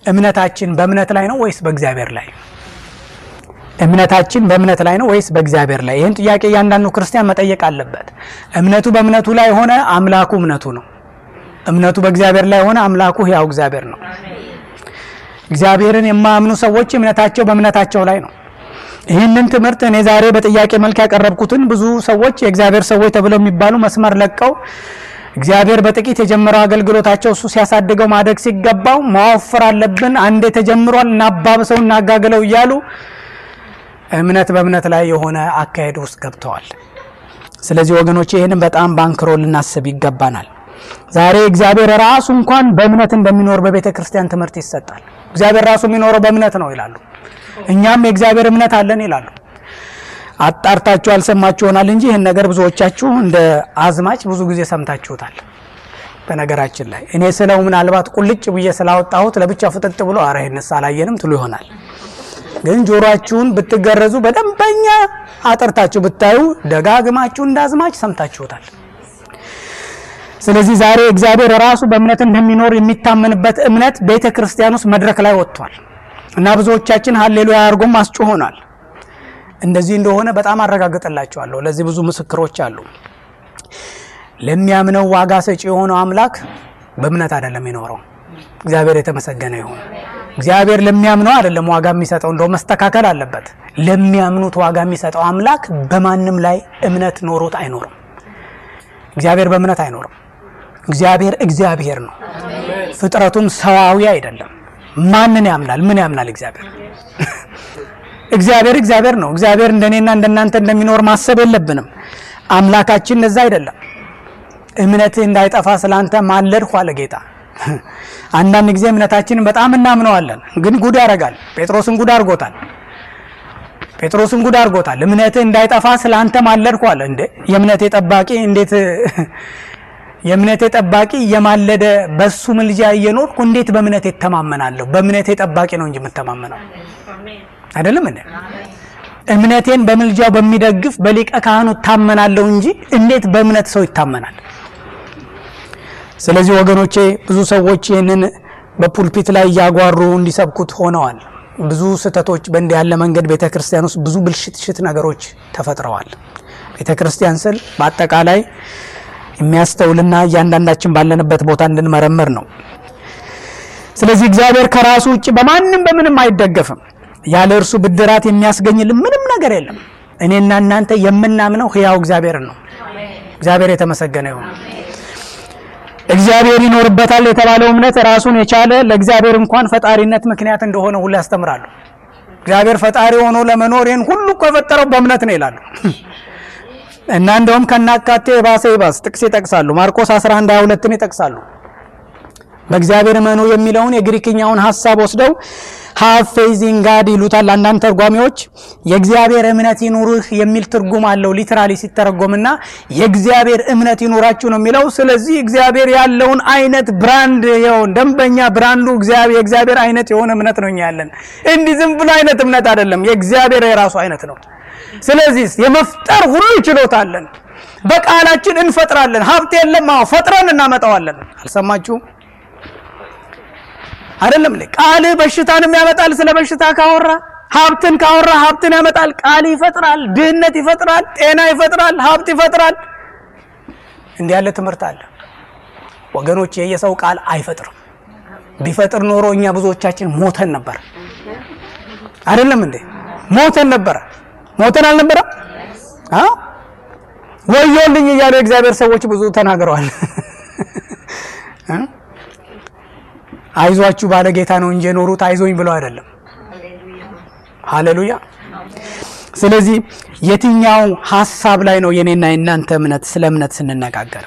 እምነታችን በእምነት ላይ ነው ወይስ በእግዚአብሔር ላይ? እምነታችን በእምነት ላይ ነው ወይስ በእግዚአብሔር ላይ? ይህን ጥያቄ እያንዳንዱ ክርስቲያን መጠየቅ አለበት። እምነቱ በእምነቱ ላይ ሆነ አምላኩ እምነቱ ነው። እምነቱ በእግዚአብሔር ላይ ሆነ አምላኩ ሕያው እግዚአብሔር ነው። እግዚአብሔርን የማያምኑ ሰዎች እምነታቸው በእምነታቸው ላይ ነው። ይህንን ትምህርት እኔ ዛሬ በጥያቄ መልክ ያቀረብኩትን ብዙ ሰዎች የእግዚአብሔር ሰዎች ተብለው የሚባሉ መስመር ለቀው እግዚአብሔር በጥቂት የጀመረው አገልግሎታቸው እሱ ሲያሳድገው ማደግ ሲገባው ማወፈር አለብን፣ አንዴ ተጀምሯል፣ እናባብሰው፣ እናጋግለው እያሉ እምነት በእምነት ላይ የሆነ አካሄድ ውስጥ ገብተዋል። ስለዚህ ወገኖች ይህንን በጣም ባንክሮ ልናስብ ይገባናል። ዛሬ እግዚአብሔር ራሱ እንኳን በእምነት እንደሚኖር በቤተ ክርስቲያን ትምህርት ይሰጣል። እግዚአብሔር ራሱ የሚኖረው በእምነት ነው ይላሉ። እኛም የእግዚአብሔር እምነት አለን ይላሉ። አጣርታችሁ አልሰማችሁ ይሆናል እንጂ ይህን ነገር ብዙዎቻችሁ እንደ አዝማች ብዙ ጊዜ ሰምታችሁታል። በነገራችን ላይ እኔ ስለው ምናልባት ቁልጭ ብዬ ስላወጣሁት ለብቻ ፍጥጥ ብሎ አረ ይህንስ አላየንም ትሉ ይሆናል። ግን ጆሮአችሁን ብትገረዙ በደንበኛ አጥርታችሁ ብታዩ ደጋግማችሁ እንደ አዝማች ሰምታችሁታል። ስለዚህ ዛሬ እግዚአብሔር ራሱ በእምነት እንደሚኖር የሚታመንበት እምነት ቤተ ክርስቲያን ውስጥ መድረክ ላይ ወጥቷል እና ብዙዎቻችን ሀሌሉያ አድርጎም አስጮሆናል። እንደዚህ እንደሆነ በጣም አረጋግጥላችኋለሁ። ለዚህ ብዙ ምስክሮች አሉ። ለሚያምነው ዋጋ ሰጪ የሆነው አምላክ በእምነት አይደለም የሚኖረው። እግዚአብሔር የተመሰገነ ይሁን። እግዚአብሔር ለሚያምነው አይደለም ዋጋ የሚሰጠው፣ እንደው መስተካከል አለበት። ለሚያምኑት ዋጋ የሚሰጠው አምላክ በማንም ላይ እምነት ኖሮት አይኖርም። እግዚአብሔር በእምነት አይኖርም። እግዚአብሔር እግዚአብሔር ነው። ፍጥረቱም ሰዋዊ አይደለም። ማንን ያምናል? ምን ያምናል? እግዚአብሔር እግዚአብሔር እግዚአብሔር ነው። እግዚአብሔር እንደኔና እንደናንተ እንደሚኖር ማሰብ የለብንም። አምላካችን እንደዛ አይደለም። እምነትህ እንዳይጠፋ ስላንተ ማለድሁ አለ ጌታ። አንዳንድ ጊዜ እምነታችንን በጣም እናምነዋለን፣ ግን ጉድ ያደርጋል። ጴጥሮስን ጉድ አድርጎታል። ጴጥሮስን ጉድ አድርጎታል። እምነትህ እንዳይጠፋ ስላንተ ማለድሁ አለ። እንዴ የእምነቴ ጠባቂ እንዴት የእምነቴ ጠባቂ እየማለደ በሱ ምልጃ እየኖርኩ እንዴት በእምነቴ እተማመናለሁ? በእምነቴ ጠባቂ ነው እንጂ የምተማመነው አይደለም እንዴ? እምነቴን በምልጃው በሚደግፍ በሊቀ ካህኑ እታመናለሁ እንጂ እንዴት በእምነት ሰው ይታመናል? ስለዚህ ወገኖቼ ብዙ ሰዎች ይህንን በፑልፒት ላይ እያጓሩ እንዲሰብኩት ሆነዋል። ብዙ ስህተቶች በእንዲህ ያለ መንገድ ቤተ ክርስቲያን ውስጥ ብዙ ብልሽትሽት ነገሮች ተፈጥረዋል። ቤተ ክርስቲያን ስል በአጠቃላይ የሚያስተውልና እያንዳንዳችን ባለንበት ቦታ እንድንመረምር ነው። ስለዚህ እግዚአብሔር ከራሱ ውጭ በማንም በምንም አይደገፍም። ያለ እርሱ ብድራት የሚያስገኝልን ምንም ነገር የለም። እኔና እናንተ የምናምነው ሕያው እግዚአብሔርን ነው። እግዚአብሔር የተመሰገነ ይሁን። እግዚአብሔር ይኖርበታል የተባለው እምነት ራሱን የቻለ ለእግዚአብሔር እንኳን ፈጣሪነት ምክንያት እንደሆነ ሁሉ ያስተምራሉ። እግዚአብሔር ፈጣሪ ሆኖ ለመኖር ይህን ሁሉ እኮ የፈጠረው በእምነት ነው ይላሉ። እና እንደውም ከናካቴ የባሰ ይባስ ጥቅስ ይጠቅሳሉ። ማርቆስ 11 22ን ይጠቅሳሉ። በእግዚአብሔር እመኑ የሚለውን የግሪክኛውን ሀሳብ ወስደው ሃቭ ፌዝ ኢን ጋድ ይሉታል አንዳንድ ተርጓሚዎች። የእግዚአብሔር እምነት ይኑርህ የሚል ትርጉም አለው ሊትራሊ ሲተረጎምና የእግዚአብሔር እምነት ይኑራችሁ ነው የሚለው። ስለዚህ እግዚአብሔር ያለውን አይነት ብራንድ ይኸውን ደንበኛ ብራንዱ የእግዚአብሔር አይነት የሆነ እምነት ነው እኛ ያለን። እንዲህ ዝም ብሎ አይነት እምነት አይደለም፣ የእግዚአብሔር የራሱ አይነት ነው። ስለዚህ የመፍጠር ሁሉ ችሎታ አለን። በቃላችን እንፈጥራለን። ሀብት የለም፣ አዎ ፈጥረን እናመጣዋለን። አልሰማችሁም? አይደለም እንዴ? ቃልህ በሽታንም ያመጣል። ስለ በሽታ ካወራ ሀብትን ካወራ ሀብትን ያመጣል። ቃል ይፈጥራል፣ ድህነት ይፈጥራል፣ ጤና ይፈጥራል፣ ሀብት ይፈጥራል። እንዲህ ያለ ትምህርት አለ ወገኖች። የየሰው ቃል አይፈጥርም። ቢፈጥር ኖሮ እኛ ብዙዎቻችን ሞተን ነበር። አይደለም እንዴ? ሞተን ነበረ። ሞተን አልነበረም? አዎ ወዮልኝ እያሉ የእግዚአብሔር ሰዎች ብዙ ተናግረዋል። አይዟችሁ ባለ ጌታ ነው እንጂ የኖሩት አይዞኝ ብለው አይደለም። ሃሌሉያ። ስለዚህ የትኛው ሀሳብ ላይ ነው የኔና የእናንተ እምነት? ስለ እምነት ስንነጋገር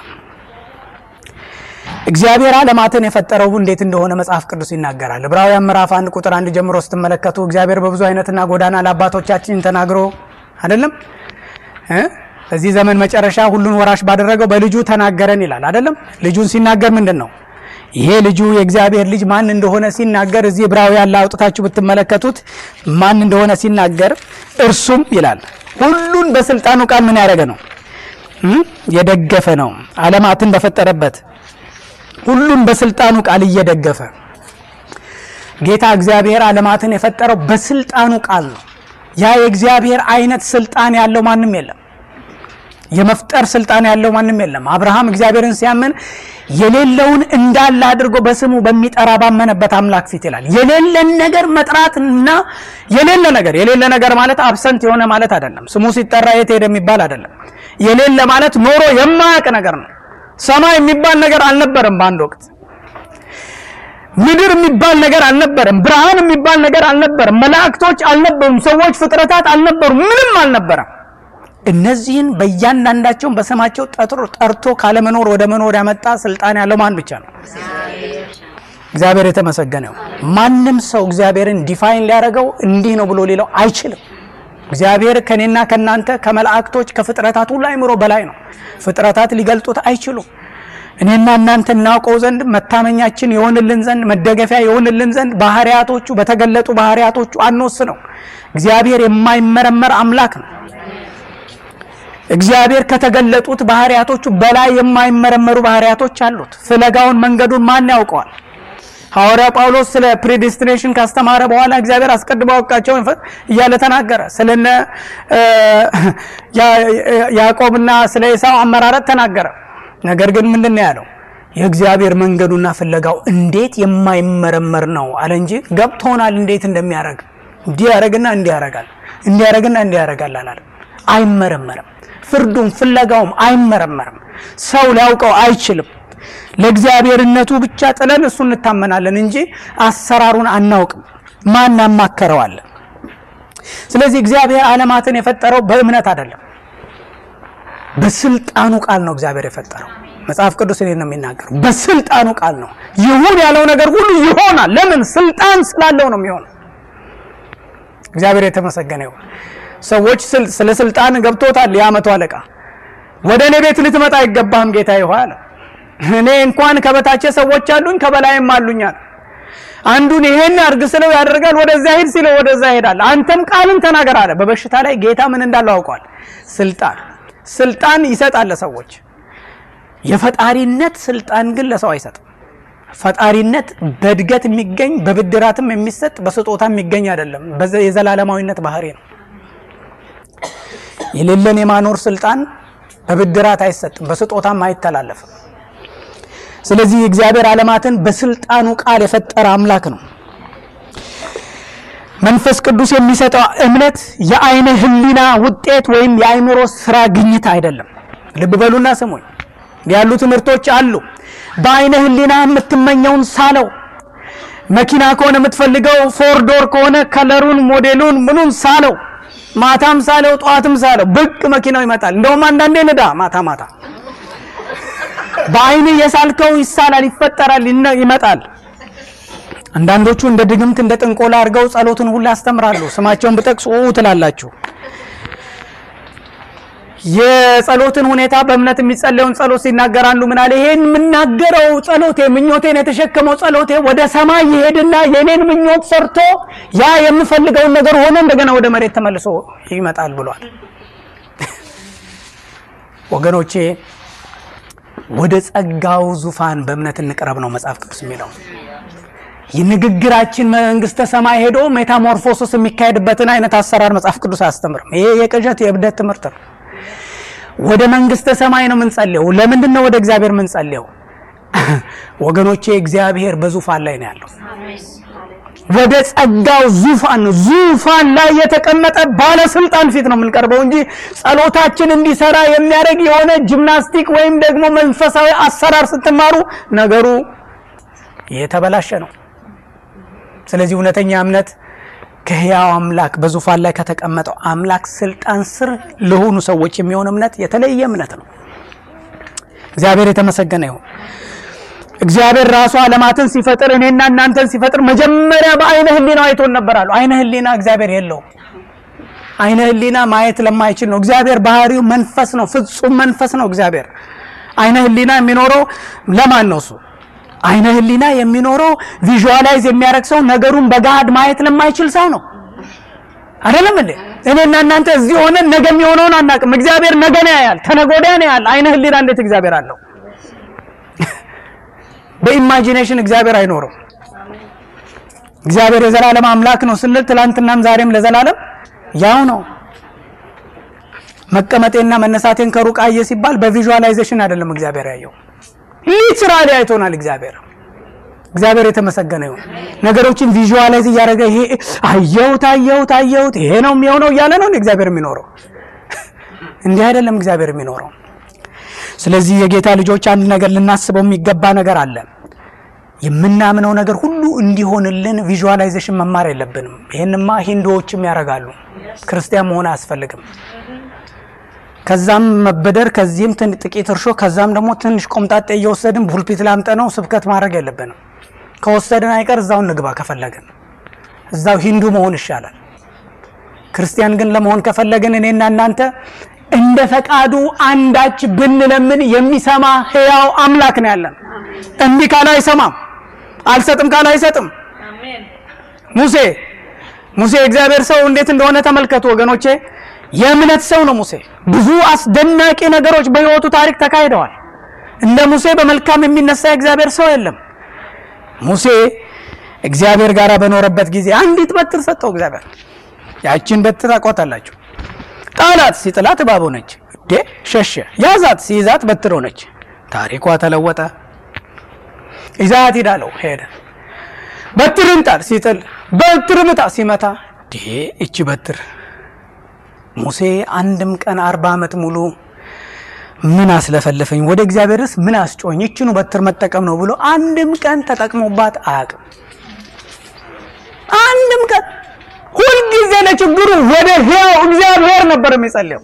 እግዚአብሔር ዓለማትን የፈጠረው እንዴት እንደሆነ መጽሐፍ ቅዱስ ይናገራል። ዕብራውያን ምዕራፍ አንድ ቁጥር አንድ ጀምሮ ስትመለከቱ እግዚአብሔር በብዙ አይነትና ጎዳና ለአባቶቻችን ተናግሮ አይደለም በዚህ ዘመን መጨረሻ ሁሉን ወራሽ ባደረገው በልጁ ተናገረን ይላል። አይደለም ልጁን ሲናገር ምንድን ነው ይሄ ልጁ የእግዚአብሔር ልጅ ማን እንደሆነ ሲናገር እዚህ ዕብራውያን ላይ አውጥታችሁ ብትመለከቱት ማን እንደሆነ ሲናገር እርሱም ይላል ሁሉን በስልጣኑ ቃል ምን ያደረገ ነው የደገፈ ነው። ዓለማትን በፈጠረበት ሁሉን በስልጣኑ ቃል እየደገፈ ጌታ እግዚአብሔር ዓለማትን የፈጠረው በስልጣኑ ቃል ነው። ያ የእግዚአብሔር አይነት ስልጣን ያለው ማንም የለም። የመፍጠር ስልጣን ያለው ማንም የለም። አብርሃም እግዚአብሔርን ሲያምን የሌለውን እንዳለ አድርጎ በስሙ በሚጠራ ባመነበት አምላክ ፊት ይላል። የሌለን ነገር መጥራትና የሌለ ነገር የሌለ ነገር ማለት አብሰንት የሆነ ማለት አይደለም። ስሙ ሲጠራ የት ሄደ የሚባል አይደለም። የሌለ ማለት ኖሮ የማያውቅ ነገር ነው። ሰማይ የሚባል ነገር አልነበረም በአንድ ወቅት ምድር የሚባል ነገር አልነበረም። ብርሃን የሚባል ነገር አልነበረም። መላእክቶች አልነበሩም። ሰዎች፣ ፍጥረታት አልነበሩም። ምንም አልነበረም። እነዚህን በእያንዳንዳቸውን በስማቸው ጠርቶ ካለመኖር ወደ መኖር ያመጣ ስልጣን ያለው ማን ብቻ ነው? እግዚአብሔር የተመሰገነው። ማንም ሰው እግዚአብሔርን ዲፋይን ሊያደርገው እንዲህ ነው ብሎ ሌለው አይችልም። እግዚአብሔር ከኔና ከናንተ ከመላእክቶች ከፍጥረታት ሁሉ አይምሮ በላይ ነው። ፍጥረታት ሊገልጡት አይችሉም። እኔና እናንተ እናውቀው ዘንድ መታመኛችን የሆንልን ዘንድ መደገፊያ የሆንልን ዘንድ ባህሪያቶቹ በተገለጡ ባህሪያቶቹ አንወስነው። እግዚአብሔር የማይመረመር አምላክ ነው። እግዚአብሔር ከተገለጡት ባህሪያቶቹ በላይ የማይመረመሩ ባህሪያቶች አሉት። ፍለጋውን መንገዱን ማን ያውቀዋል? ሐዋርያ ጳውሎስ ስለ ፕሪዲስቲኔሽን ካስተማረ በኋላ እግዚአብሔር አስቀድሞ ያውቃቸውን እያለ ተናገረ። ስለነ ያዕቆብና ስለ ኤሳው አመራረጥ ተናገረ። ነገር ግን ምንድን ነው ያለው? የእግዚአብሔር መንገዱና ፍለጋው እንዴት የማይመረመር ነው አለ እንጂ ገብቶናል እንዴት እንደሚያደርግ እንዲህ ያደርግና እንዲህ ያደርጋል እንዲህ ያደርግና እንዲህ ያደርጋል አላለም። አይመረመርም። ፍርዱም ፍለጋውም አይመረመርም። ሰው ሊያውቀው አይችልም። ለእግዚአብሔርነቱ ብቻ ጥለን እሱ እንታመናለን እንጂ አሰራሩን አናውቅም። ማን ያማከረዋለን? ስለዚህ እግዚአብሔር ዓለማትን የፈጠረው በእምነት አይደለም፣ በስልጣኑ ቃል ነው እግዚአብሔር የፈጠረው። መጽሐፍ ቅዱስ እኔን ነው የሚናገረው። በስልጣኑ ቃል ነው ይሁን ያለው ነገር ሁሉ ይሆናል። ለምን? ስልጣን ስላለው ነው የሚሆነው። እግዚአብሔር የተመሰገነ ይሁን። ሰዎች ስለ ስልጣን ገብቶታል። የዓመቱ አለቃ ወደ እኔ ቤት ልትመጣ አይገባህም ጌታ ይሆን አለ። እኔ እንኳን ከበታቼ ሰዎች አሉኝ ከበላይም አሉኛል። አንዱን ይሄን አድርግ ስለው ያደርጋል፣ ወደዛ ሄድ ሲለው ወደዛ ይሄዳል። አንተም ቃልን ተናገር አለ። በበሽታ ላይ ጌታ ምን እንዳለው አውቀዋል። ስልጣን ስልጣን ይሰጣል ለሰዎች። የፈጣሪነት ስልጣን ግን ለሰው አይሰጥም። ፈጣሪነት በእድገት የሚገኝ በብድራትም የሚሰጥ በስጦታ የሚገኝ አይደለም። የዘላለማዊነት ባህሪ ነው። የሌለን የማኖር ስልጣን በብድራት አይሰጥም፣ በስጦታም አይተላለፍም። ስለዚህ እግዚአብሔር ዓለማትን በስልጣኑ ቃል የፈጠረ አምላክ ነው። መንፈስ ቅዱስ የሚሰጠው እምነት የአይነ ሕሊና ውጤት ወይም የአይምሮ ስራ ግኝት አይደለም። ልብ በሉና ስሙኝ። ያሉ ትምህርቶች አሉ። በአይነ ሕሊና የምትመኘውን ሳለው። መኪና ከሆነ የምትፈልገው ፎርዶር ከሆነ ከለሩን፣ ሞዴሉን፣ ምኑን ሳለው። ማታም ሳለው፣ ጠዋትም ሳለው፣ ብቅ መኪናው ይመጣል። እንደውም አንዳንዴ ንዳ ማታ ማታ በአይን የሳልከው ይሳላል፣ ይፈጠራል፣ ይመጣል። አንዳንዶቹ እንደ ድግምት እንደ ጥንቆላ አድርገው ጸሎትን ሁሉ ያስተምራሉ። ስማቸውን ብጠቅስ ትላላችሁ። የጸሎትን ሁኔታ በእምነት የሚጸለየውን ጸሎት ሲናገራሉ ምን አለ? ይሄን የምናገረው ጸሎቴ ምኞቴን የተሸከመው ጸሎቴ ወደ ሰማይ ይሄድና የኔን ምኞት ሰርቶ ያ የምፈልገውን ነገር ሆኖ እንደገና ወደ መሬት ተመልሶ ይመጣል ብሏል። ወገኖቼ ወደ ጸጋው ዙፋን በእምነት እንቅረብ ነው መጽሐፍ ቅዱስ የሚለው። የንግግራችን መንግስተ ሰማይ ሄዶ ሜታሞርፎሲስ የሚካሄድበትን አይነት አሰራር መጽሐፍ ቅዱስ አያስተምርም። ይሄ የቅዠት የእብደት ትምህርት ነው። ወደ መንግስተ ሰማይ ነው የምንጸልየው። ለምንድን ነው ወደ እግዚአብሔር የምንጸልየው? ወገኖቼ እግዚአብሔር በዙፋን ላይ ነው ያለው። ወደ ጸጋው ዙፋን ነው። ዙፋን ላይ የተቀመጠ ባለስልጣን ፊት ነው የምንቀርበው እንጂ ጸሎታችን እንዲሰራ የሚያደርግ የሆነ ጂምናስቲክ ወይም ደግሞ መንፈሳዊ አሰራር ስትማሩ ነገሩ የተበላሸ ነው። ስለዚህ እውነተኛ እምነት ከሕያው አምላክ በዙፋን ላይ ከተቀመጠው አምላክ ስልጣን ስር ለሆኑ ሰዎች የሚሆን እምነት የተለየ እምነት ነው። እግዚአብሔር የተመሰገነ ይሁን። እግዚአብሔር ራሱ ዓለማትን ሲፈጥር እኔና እናንተን ሲፈጥር መጀመሪያ በአይነ ሕሊና አይቶን ነበር አሉ። አይነ ሕሊና እግዚአብሔር የለውም። አይነ ሕሊና ማየት ለማይችል ነው። እግዚአብሔር ባህሪው መንፈስ ነው፣ ፍጹም መንፈስ ነው። እግዚአብሔር አይነ ሕሊና የሚኖረው ለማን ነው? እሱ አይነ ሕሊና የሚኖረው ቪዥዋላይዝ የሚያደርግ ሰው ነገሩን በጋድ ማየት ለማይችል ሰው ነው። አይደለም እንዴ? እኔና እናንተ እዚህ ሆነን ነገ የሚሆነውን አናውቅም። እግዚአብሔር ነገ ነው ያያል፣ ተነገ ወዲያ ነው ያያል። አይነ ሕሊና እንዴት እግዚአብሔር አለው? በኢማጂኔሽን እግዚአብሔር አይኖርም። እግዚአብሔር የዘላለም አምላክ ነው ስንል ትላንትናም ዛሬም ለዘላለም ያው ነው። መቀመጤና መነሳቴን ከሩቅ አየ ሲባል በቪዥዋላይዜሽን አይደለም እግዚአብሔር ያየው፣ ሊትራሊ አይቶናል እግዚአብሔር። እግዚአብሔር የተመሰገነ ይሁን። ነገሮችን ቪዥዋላይዝ እያደረገ ይሄ አየሁት አየሁት አየሁት ይሄ ነው የሚሆነው እያለ ነው እግዚአብሔር የሚኖረው። እንዲህ አይደለም እግዚአብሔር የሚኖረው። ስለዚህ የጌታ ልጆች አንድ ነገር ልናስበው የሚገባ ነገር አለ። የምናምነው ነገር ሁሉ እንዲሆንልን ቪዥዋላይዜሽን መማር የለብንም። ይህንማ ሂንዱዎችም ያደርጋሉ። ክርስቲያን መሆን አያስፈልግም። ከዛም መበደር ከዚህም ጥቂት እርሾ ከዛም ደግሞ ትንሽ ቆምጣጤ እየወሰድን ፑልፒት ላምጠነው ስብከት ማድረግ የለብንም። ከወሰድን አይቀር እዛው እንግባ ከፈለግን እዛው ሂንዱ መሆን ይሻላል። ክርስቲያን ግን ለመሆን ከፈለግን እኔና እናንተ እንደ ፈቃዱ አንዳች ብንለምን የሚሰማ ሕያው አምላክ ነው ያለን። እምቢ ካለ አይሰማም፣ አልሰጥም ካለ አይሰጥም። ሙሴ ሙሴ የእግዚአብሔር ሰው እንዴት እንደሆነ ተመልከቱ ወገኖቼ። የእምነት ሰው ነው ሙሴ። ብዙ አስደናቂ ነገሮች በሕይወቱ ታሪክ ተካሂደዋል። እንደ ሙሴ በመልካም የሚነሳ የእግዚአብሔር ሰው የለም። ሙሴ እግዚአብሔር ጋር በኖረበት ጊዜ አንዲት በትር ሰጠው እግዚአብሔር። ያችን በትር አቋታላችሁ። ጣላት፣ ሲጥላት እባብ ሆነች። ዴ ሸሸ። ያዛት፣ ሲይዛት በትር ሆነች። ታሪኳ ተለወጠ። ይዛት ሂዳለው ሄደ። በትርን ጣል፣ ሲጥል በትር ምታ፣ ሲመታ ዴ እቺ በትር ሙሴ አንድም ቀን አርባ ዓመት ሙሉ ምን አስለፈለፈኝ ወደ እግዚአብሔርስ ምን አስጮኝ ይችኑ በትር መጠቀም ነው ብሎ አንድም ቀን ተጠቅሞባት አያውቅም። አንድም ቀን ሁልጊዜ ለችግሩ ወደ ሕያው እግዚአብሔር ነበር የሚጸልየው።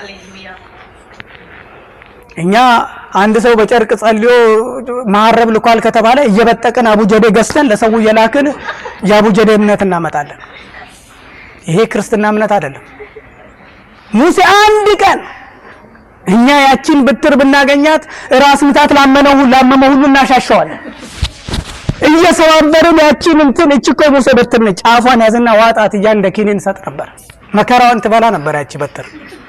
እኛ አንድ ሰው በጨርቅ ጸልዮ መሀረብ ልኳል ከተባለ እየበጠቅን አቡጀዴ ገዝተን ለሰው እየላክን የአቡጀዴ እምነት እናመጣለን። ይሄ ክርስትና እምነት አይደለም። ሙሴ አንድ ቀን እኛ ያችን ብትር ብናገኛት ራስ ምታት ላመነው ላመመው ሁሉ እናሻሸዋለን። እየሰባበርን ያችን እንትን እች እኮ ሙሴ በትር ነች፣ ጫፏን ያዝና ዋጣት እያ እንደ ኪኒን ሰጥ ነበር። መከራዋን ትበላ ነበር ያቺ በትር።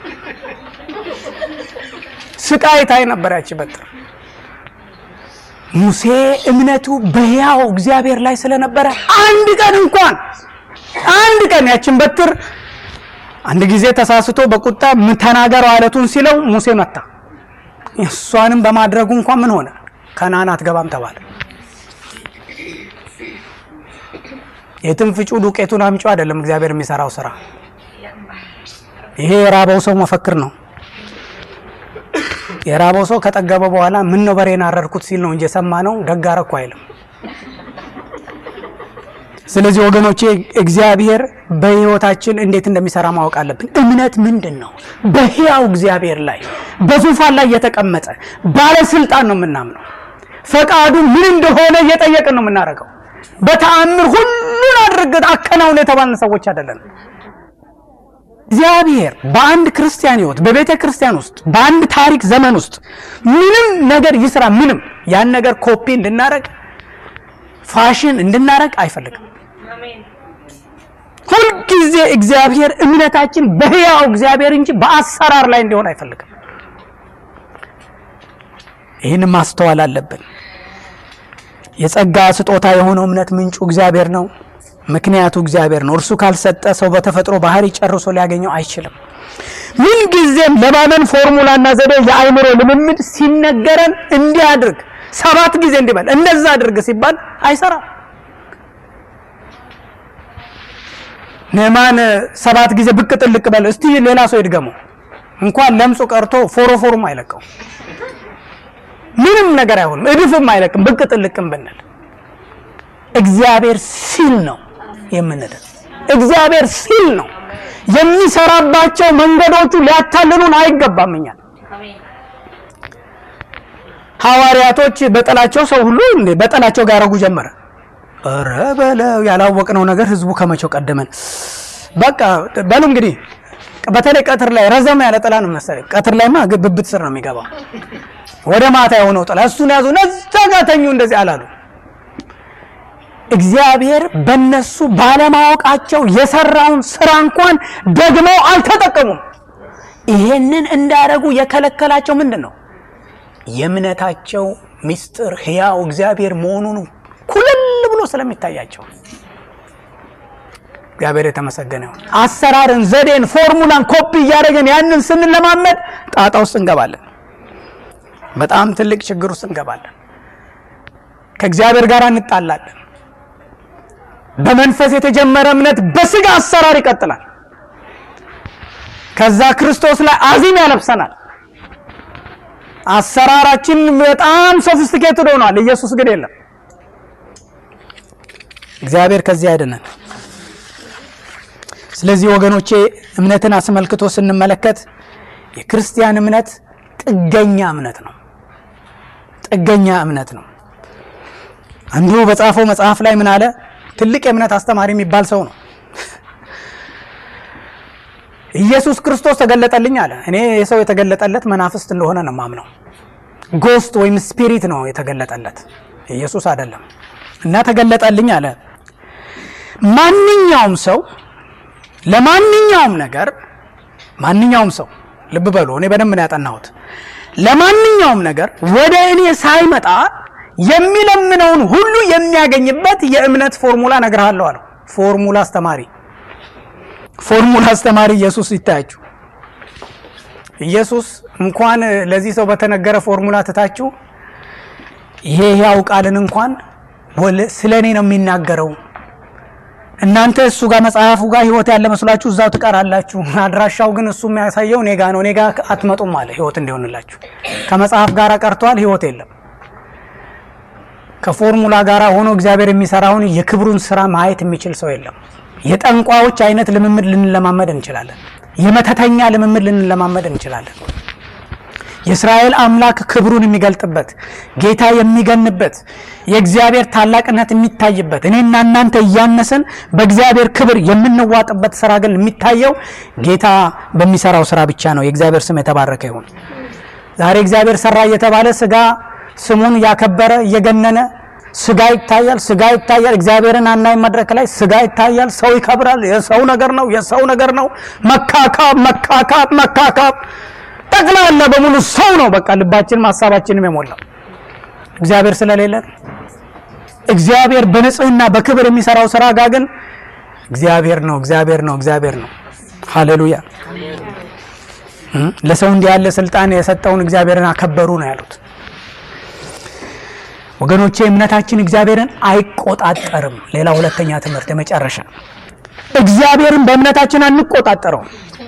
ስቃይ ታይ ነበር ያቺ በትር። ሙሴ እምነቱ በሕያው እግዚአብሔር ላይ ስለነበረ አንድ ቀን እንኳን አንድ ቀን ያችን በትር አንድ ጊዜ ተሳስቶ በቁጣ ተናገረው አለቱን ሲለው ሙሴ መታ። እሷንም በማድረጉ እንኳን ምን ሆነ? ከነዓን አትገባም ተባለ። የትም ፍጩ ዱቄቱን አምጪ አይደለም እግዚአብሔር የሚሰራው ስራ። ይሄ የራበው ሰው መፈክር ነው። የራበው ሰው ከጠገበ በኋላ ምን ነው በሬን አረድኩት ሲል ነው እንጂ የሰማ ነው ደግ አደረኩ አይልም። ስለዚህ ወገኖቼ እግዚአብሔር በሕይወታችን እንዴት እንደሚሰራ ማወቅ አለብን። እምነት ምንድን ነው? በሕያው እግዚአብሔር ላይ በዙፋን ላይ የተቀመጠ ባለስልጣን ነው የምናምነው። ፈቃዱ ምን እንደሆነ እየጠየቅን ነው የምናደርገው። በተአምር ሁሉን አድርገን አከናውን የተባልን ሰዎች አይደለን። እግዚአብሔር በአንድ ክርስቲያን ሕይወት በቤተ ክርስቲያን ውስጥ በአንድ ታሪክ ዘመን ውስጥ ምንም ነገር ይስራ፣ ምንም ያን ነገር ኮፒ እንድናረግ ፋሽን እንድናረግ አይፈልግም። ሁልጊዜ እግዚአብሔር እምነታችን በሕያው እግዚአብሔር እንጂ በአሰራር ላይ እንዲሆን አይፈልግም። ይህን ማስተዋል አለብን። የጸጋ ስጦታ የሆነው እምነት ምንጩ እግዚአብሔር ነው። ምክንያቱ እግዚአብሔር ነው። እርሱ ካልሰጠ ሰው በተፈጥሮ ባህሪ ጨርሶ ሊያገኘው አይችልም። ምንጊዜም ለማመን ፎርሙላና ዘዴ የአይምሮ ልምምድ ሲነገረን እንዲህ አድርግ ሰባት ጊዜ እንዲበል እንደዛ አድርግ ሲባል አይሰራም። ንዕማን ሰባት ጊዜ ብቅ ጥልቅ በል እስቲ ሌላ ሰው ይድገመው። እንኳን ለምጹ ቀርቶ ፎሮፎሩም አይለቀው፣ ምንም ነገር አይሆንም፣ እድፍም አይለቅም። ብቅ ጥልቅም ብንል እግዚአብሔር ሲል ነው የምንድን። እግዚአብሔር ሲል ነው የሚሰራባቸው መንገዶቹ ሊያታልሉን አይገባም። እኛል ሐዋርያቶች በጠላቸው ሰው ሁሉ እንዴ በጠላቸው ጋር ያረጉ ጀመረ። ኧረ በለው ያላወቅነው ነገር ህዝቡ ከመቼው ቀደመን። በቃ በሉ እንግዲህ በተለይ ቀትር ላይ ረዘም ያለ ጥላ ነው መሰለኝ። ቀትር ላይማ ብብት ስር ነው የሚገባው። ወደ ማታ የሆነው ጥላ እሱን ያዙ፣ ነዛ ጋር ተኙ። እንደዚህ አላሉ። እግዚአብሔር በነሱ ባለማወቃቸው የሰራውን ስራ እንኳን ደግመው አልተጠቀሙም። ይሄንን እንዳያደርጉ የከለከላቸው ምንድን ነው? የእምነታቸው ምስጢር ሕያው እግዚአብሔር መሆኑን ኩልል ብሎ ስለሚታያቸው እግዚአብሔር የተመሰገነ ይሁን። አሰራርን፣ ዘዴን፣ ፎርሙላን ኮፒ እያደረገን ያንን ስንለማመድ ጣጣ ውስጥ እንገባለን። በጣም ትልቅ ችግር ውስጥ እንገባለን። ከእግዚአብሔር ጋር እንጣላለን። በመንፈስ የተጀመረ እምነት በስጋ አሰራር ይቀጥላል። ከዛ ክርስቶስ ላይ አዚም ያለብሰናል። አሰራራችን በጣም ሶፊስቲኬትድ ሆኗል። ኢየሱስ ግን የለም። እግዚአብሔር ከዚህ ያድነን። ስለዚህ ወገኖቼ እምነትን አስመልክቶ ስንመለከት የክርስቲያን እምነት ጥገኛ እምነት ነው። ጥገኛ እምነት ነው። አንዱ በጻፈው መጽሐፍ ላይ ምን አለ? ትልቅ የእምነት አስተማሪ የሚባል ሰው ነው። ኢየሱስ ክርስቶስ ተገለጠልኝ አለ። እኔ የሰው የተገለጠለት መናፍስት እንደሆነ ነው ማምነው። ጎስት ወይም ስፒሪት ነው የተገለጠለት፣ ኢየሱስ አይደለም። እና ተገለጠልኝ አለ። ማንኛውም ሰው ለማንኛውም ነገር ማንኛውም ሰው ልብ በሉ፣ እኔ በደንብ ነው ያጠናሁት። ለማንኛውም ነገር ወደ እኔ ሳይመጣ የሚለምነውን ሁሉ የሚያገኝበት የእምነት ፎርሙላ እነግርሃለሁ አለው። ፎርሙላ አስተማሪ ፎርሙላ አስተማሪ ኢየሱስ ይታያችሁ። ኢየሱስ እንኳን ለዚህ ሰው በተነገረ ፎርሙላ ትታችሁ ይሄ ያው ቃልን እንኳን ስለ እኔ ነው የሚናገረው። እናንተ እሱ ጋር መጽሐፉ ጋር ህይወት ያለ መስሏችሁ እዛው ትቀራላችሁ። አድራሻው ግን እሱ የሚያሳየው እኔ ጋ ነው። እኔ ጋ አትመጡም አለ ህይወት እንዲሆንላችሁ። ከመጽሐፍ ጋር ቀርቷል፣ ህይወት የለም። ከፎርሙላ ጋር ሆኖ እግዚአብሔር የሚሰራውን የክብሩን ስራ ማየት የሚችል ሰው የለም። የጠንቋዮች አይነት ልምምድ ልንለማመድ እንችላለን። የመተተኛ ልምምድ ልንለማመድ እንችላለን። የእስራኤል አምላክ ክብሩን የሚገልጥበት ጌታ የሚገንበት የእግዚአብሔር ታላቅነት የሚታይበት እኔና እናንተ እያነስን በእግዚአብሔር ክብር የምንዋጥበት ስራ ግን የሚታየው ጌታ በሚሰራው ስራ ብቻ ነው። የእግዚአብሔር ስም የተባረከ ይሁን። ዛሬ እግዚአብሔር ሰራ እየተባለ ስጋ ስሙን እያከበረ እየገነነ ስጋ ይታያል፣ ስጋ ይታያል። እግዚአብሔርን አናይ መድረክ ላይ ስጋ ይታያል። ሰው ይከብራል። የሰው ነገር ነው፣ የሰው ነገር ነው። መካካብ መካካብ መካካብ ጠቅላላ በሙሉ ሰው ነው። በቃ ልባችንም ሀሳባችንም የሞላው እግዚአብሔር ስለሌለ እግዚአብሔር በንጽህና በክብር የሚሰራው ስራ ጋር ግን እግዚአብሔር ነው፣ እግዚአብሔር ነው፣ እግዚአብሔር ነው። ሃሌሉያ። ለሰው እንዲህ ያለ ስልጣን የሰጠውን እግዚአብሔርን አከበሩ ነው ያሉት። ወገኖቼ እምነታችን እግዚአብሔርን አይቆጣጠርም። ሌላ ሁለተኛ ትምህርት የመጨረሻ እግዚአብሔርን በእምነታችን አንቆጣጠረውም።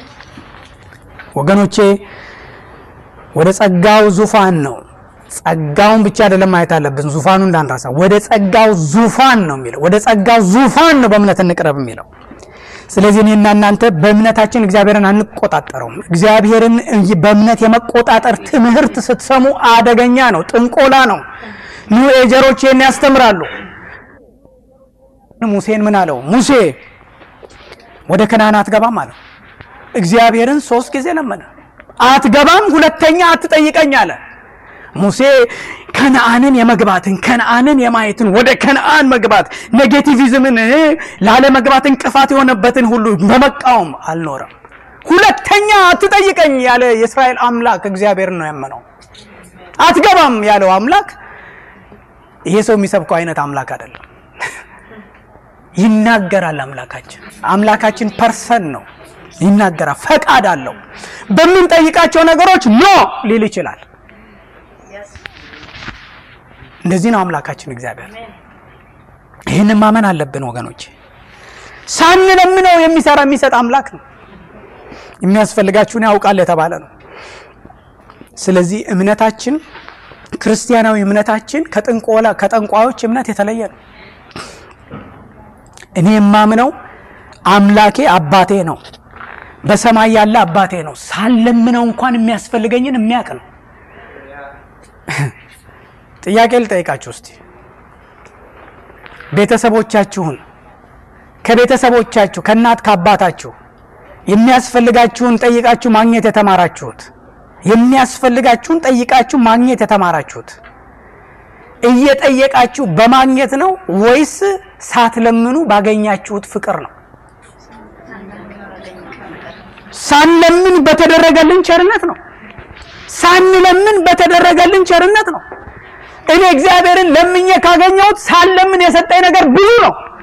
ወገኖቼ ወደ ጸጋው ዙፋን ነው። ጸጋውን ብቻ አይደለም ማየት አለብን፣ ዙፋኑ እንዳንረሳ። ወደ ጸጋው ዙፋን ነው የሚለው። ወደ ጸጋው ዙፋን ነው በእምነት እንቅረብ የሚለው። ስለዚህ እኔና እናንተ በእምነታችን እግዚአብሔርን አንቆጣጠረውም። እግዚአብሔርን በእምነት የመቆጣጠር ትምህርት ስትሰሙ አደገኛ ነው፣ ጥንቆላ ነው። ኒው ኤጀሮች ይህን ያስተምራሉ። ሙሴን ምን አለው? ሙሴ ወደ ከነዓን አትገባም አለው። እግዚአብሔርን ሶስት ጊዜ ለመነ። አትገባም፣ ሁለተኛ አትጠይቀኝ አለ። ሙሴ ከነዓንን የመግባትን ከነዓንን የማየትን ወደ ከነዓን መግባት ኔጌቲቪዝምን ላለመግባት እንቅፋት የሆነበትን ሁሉ በመቃወም አልኖረም። ሁለተኛ አትጠይቀኝ ያለ የእስራኤል አምላክ እግዚአብሔር ነው ያመነው። አትገባም ያለው አምላክ ይሄ ሰው የሚሰብከው አይነት አምላክ አይደለም። ይናገራል። አምላካችን አምላካችን ፐርሰን ነው፣ ይናገራል። ፈቃድ አለው። በምንጠይቃቸው ነገሮች ኖ ሊል ይችላል። እንደዚህ ነው አምላካችን እግዚአብሔር። ይህንን ማመን አለብን ወገኖች። ሳንለምነው የሚሰራ የሚሰጥ አምላክ ነው። የሚያስፈልጋችሁን ያውቃል የተባለ ነው። ስለዚህ እምነታችን ክርስቲያናዊ እምነታችን ከጥንቆላ ከጠንቋዮች እምነት የተለየ ነው። እኔ የማምነው አምላኬ አባቴ ነው፣ በሰማይ ያለ አባቴ ነው። ሳለምነው እንኳን የሚያስፈልገኝን የሚያውቅ ነው። ጥያቄ ልጠይቃችሁ እስቲ ቤተሰቦቻችሁን ከቤተሰቦቻችሁ ከእናት ከአባታችሁ የሚያስፈልጋችሁን ጠይቃችሁ ማግኘት የተማራችሁት የሚያስፈልጋችሁን ጠይቃችሁ ማግኘት የተማራችሁት እየጠየቃችሁ በማግኘት ነው ወይስ ሳትለምኑ ባገኛችሁት ፍቅር ነው? ሳንለምን በተደረገልን ቸርነት ነው። ሳንለምን በተደረገልን ቸርነት ነው። እኔ እግዚአብሔርን ለምኜ ካገኘሁት ሳለምን የሰጠኝ ነገር ብዙ ነው።